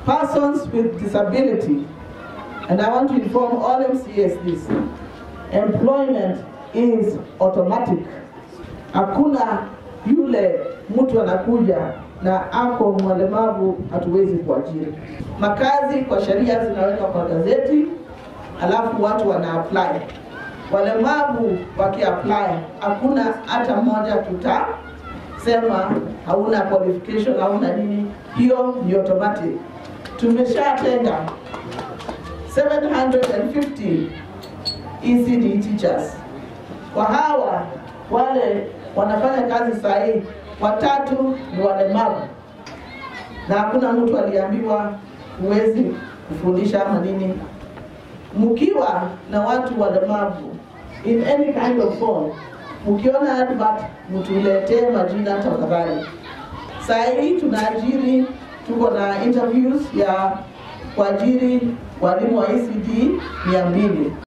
persons with disability, and I want to inform all MCAs this, employment is automatic. Hakuna yule mtu anakuja na ako mlemavu hatuwezi kuajiri. Makazi kwa sheria zinawekwa kwa gazeti, alafu watu wana apply. Walemavu wakiapply, hakuna hata mmoja tutasema hauna qualification, hauna nini, hiyo ni automatic. Tumeshatenga 750 ECD teachers. Kwa hawa wale wanafanya kazi saa hii, watatu ni walemavu, na hakuna mtu aliambiwa huwezi kufundisha ama nini. Mkiwa na watu walemavu in any kind of form, mkiona advert mtuletee majina tafadhali. Saa hii tunaajiri, tuko na interviews ya kuajiri walimu wa ECD mia mbili.